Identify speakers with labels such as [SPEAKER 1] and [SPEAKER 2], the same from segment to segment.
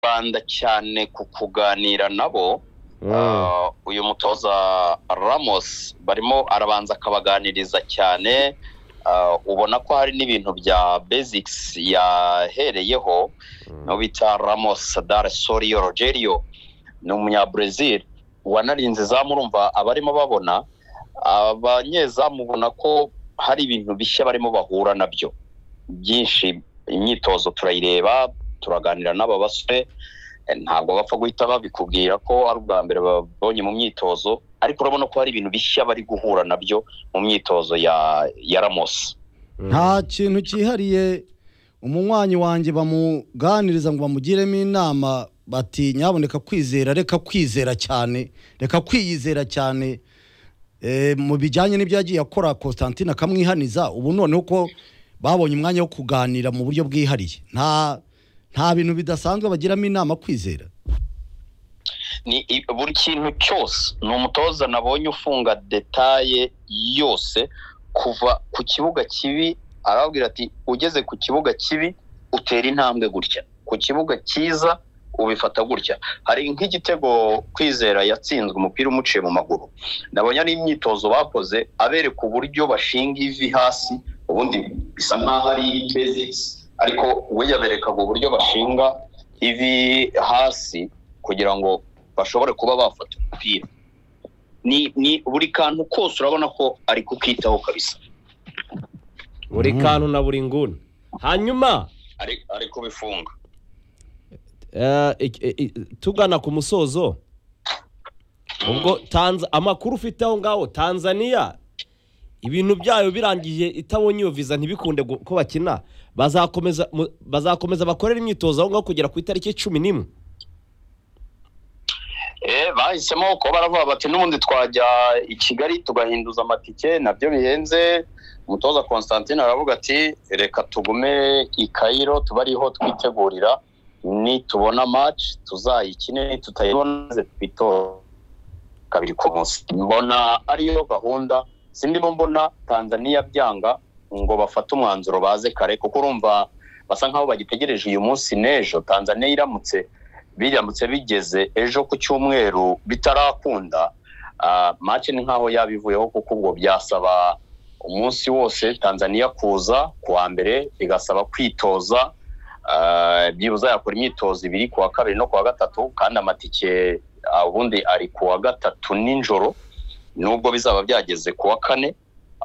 [SPEAKER 1] yibanda cyane ku kuganira nabo Ah, uyu mutoza Ramos barimo arabanza akabaganiriza cyane ah, ubona ko hari n'ibintu bya basics yahereyeho no bita Ramos Dar Sorio Rogerio ni umunyabrazil wanarinze izamu urumva abarimo babona abanyezamu ubona ko hari ibintu bishya barimo bahura nabyo byinshi imyitozo turayireba turaganira n'aba basore eh, ntabwo bapfa guhita babikubwira ko ari ubwa mbere babonye mu myitozo ariko urabona ko hari ibintu bishya bari guhura nabyo mu myitozo ya ya Ramos
[SPEAKER 2] nta kintu cyihariye umunywanyi wanjye bamuganiriza ngo bamugiremo inama bati nyaboneka kwizera reka kwizera cyane reka kwiyizera cyane Eh, mu bijyanye n'ibyo yagiye akora constantine akamwihaniza ubu noneho ko babonye umwanya wo kuganira mu buryo bwihariye nta nta bintu bidasanzwe bagiramo inama kwizera
[SPEAKER 1] ni i- buri kintu cyose ni umutoza nabonye ufunga detaye yose kuva ku kibuga kibi arababwira ati ugeze ku kibuga kibi utera intambwe gutya ku kibuga cyiza ubifata gutya hari nk'igitego kwizera yatsinzwe umupira umuciye mu maguru nabonye ari imyitozo bakoze abereka uburyo bashinga ivi hasi ubundi bisa nk'aho ari basics ariko we yaberekaga uburyo bashinga ivi hasi kugira ngo bashobore kuba bafata umupira ni ni buri kantu kose urabona ko ari kukitaho kabisa
[SPEAKER 3] buri kantu na buri nguni hanyuma
[SPEAKER 1] ari ari kubifunga
[SPEAKER 3] eh, ik- i- i- tugana ku musozo ubwo Tanz- amakuru ufite aho ngaho tanzania ibintu byayo birangiye itabonye iyo viza ntibikunde gu- ko bakina bazakomeza mu- bazakomeza bakorera imyitozo aho ngaho kugera ku itariki cumi n'imwe
[SPEAKER 1] Eh, bahisemo ko baravuga bati n'ubundi twajya i kigali tugahinduza amatike nabyo bihenze umutoza constantine aravuga ati reka tugume i kayiro tuba ariho twitegurira nitubona match tuzayikine tutayibona maze twitore kabiri ku munsi mbona ariyo gahunda sindimo mbona tanzania byanga ngo bafate umwanzuro baze kare kuko urumva basa nk'aho bagitegereje uyu munsi n'ejo tanzania iramutse biramutse bigeze ejo ku cyumweru bitarakunda ah, match ni nk'aho yabivuyeho kuko ubwo byasaba umunsi wose tanzania kuza ku wa mbere bigasaba kwitoza ah, byibuze yakora imyitozo ibiri ku wa kabiri no ku wa gatatu kandi amatike ah, ubundi ari ku wa gatatu nijoro nubwo bizaba byageze ku wa kane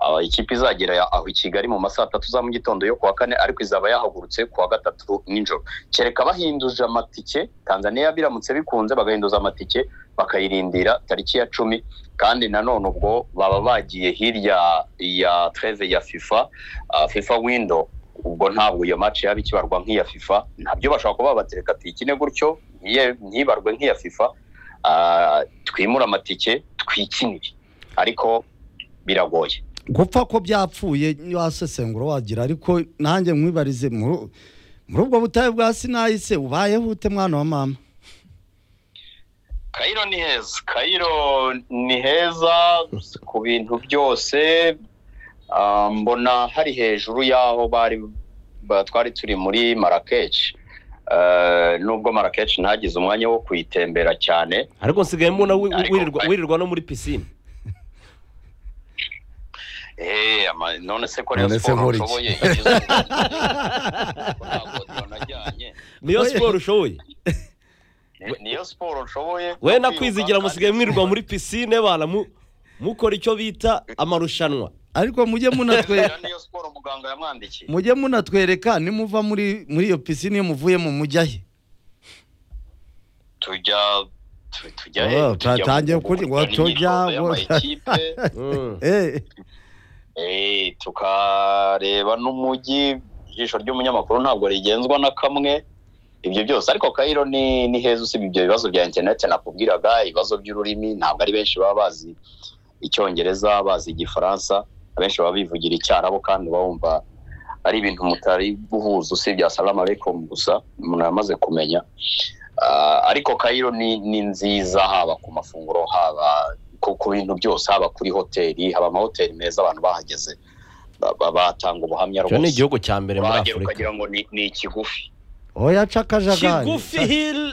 [SPEAKER 1] ah, ikipe izagera ya- aho i kigali mu masaha atatu za mu gitondo yo ku wa kane ariko izaba yahagurutse ku wa gatatu nijoro kereka bahinduje amatike tanzania biramutse bikunze bagahinduza amatike bakayirindira tariki ya cumi kandi nanone ubwo baba bagiye hirya ya treve ya fifa ah, fifa window ubwo ntabwo iyo match yaba ikibarwa nk'iya fifa nabyo bashobora kuba batereka tuyikine gutyo ntiye- ntibarwe nk'iya fifa ah, twimure amatike twikinire ariko biragoye
[SPEAKER 2] gupfa ko byapfuye wasesengura wagira ariko nanjye mwibarize muri muri ubwo butayu bwa sinayi se ubayeho ute mwana wa mama
[SPEAKER 1] kayiro ni heza kayiro ni heza ku bintu byose ah, mbona hari hejuru y'aho bari ba- twari turi muri marakeshi Eh, nubwo marakeshi ntagize umwanya wo kuyitembera cyane
[SPEAKER 3] ariko nsigaye mbona wi- wi-
[SPEAKER 1] Ariko-
[SPEAKER 3] wirirwa wirirwa no muri pisine
[SPEAKER 1] Eh, ama- none se ko rero
[SPEAKER 4] None se
[SPEAKER 1] siporo
[SPEAKER 4] nkora iki?
[SPEAKER 1] nshoboye igize ubu- ntabwo najyanye
[SPEAKER 3] niyo
[SPEAKER 2] Oye.
[SPEAKER 3] siporo ushoboye
[SPEAKER 1] Ni- niyo siporo nshoboye
[SPEAKER 3] we na
[SPEAKER 1] no kwiruka
[SPEAKER 3] kwizigira
[SPEAKER 1] kandi-
[SPEAKER 3] musigaye mwirirwa muri pisine bana mu- mukora icyo bita amarushanwa
[SPEAKER 2] ariko mujye munatwe
[SPEAKER 1] niyo siporo muganga yamwandikiye
[SPEAKER 2] mujye munatwereka nimuva muri muri iyo pisine iyo muvuyemo mujya he
[SPEAKER 1] tujya tu- tujya
[SPEAKER 2] Oh,
[SPEAKER 1] he tujya
[SPEAKER 2] twatangiye
[SPEAKER 1] mu- mu-
[SPEAKER 2] kuri- ngo
[SPEAKER 1] mu-
[SPEAKER 2] tujya
[SPEAKER 1] imyitozo
[SPEAKER 2] ngo-
[SPEAKER 1] y'amakipe,
[SPEAKER 3] Mm.
[SPEAKER 2] Eh,
[SPEAKER 1] eh, tukareba n'umujyi ijisho ry'umunyamakuru ntabwo rigenzwa na kamwe ibyo byose ariko kayiro ni ni heza usibye ibyo bibazo bya interineti nakubwiraga ibibazo by'ururimi ntabwo ari benshi baba bazi icyongereza bazi igifaransa abenshi baba bivugira icyarabo kandi bumva ari ibintu mutari guhuza usibye asalamu alaikum gusa umuntu yamaze kumenya Ah, ariko kayiro ni ni nziza haba ku mafunguro haba ku ku bintu byose haba kuri hoteli haba amahoteli meza abantu bahageze ba- ba- batanga ubuhamya
[SPEAKER 3] icyo ni
[SPEAKER 1] rwose
[SPEAKER 3] igihugu cya mbere muri
[SPEAKER 1] wahagera
[SPEAKER 3] afurika
[SPEAKER 1] ukagira ngo ni ni ikigufi
[SPEAKER 2] oya cakajagari
[SPEAKER 3] kigufi hili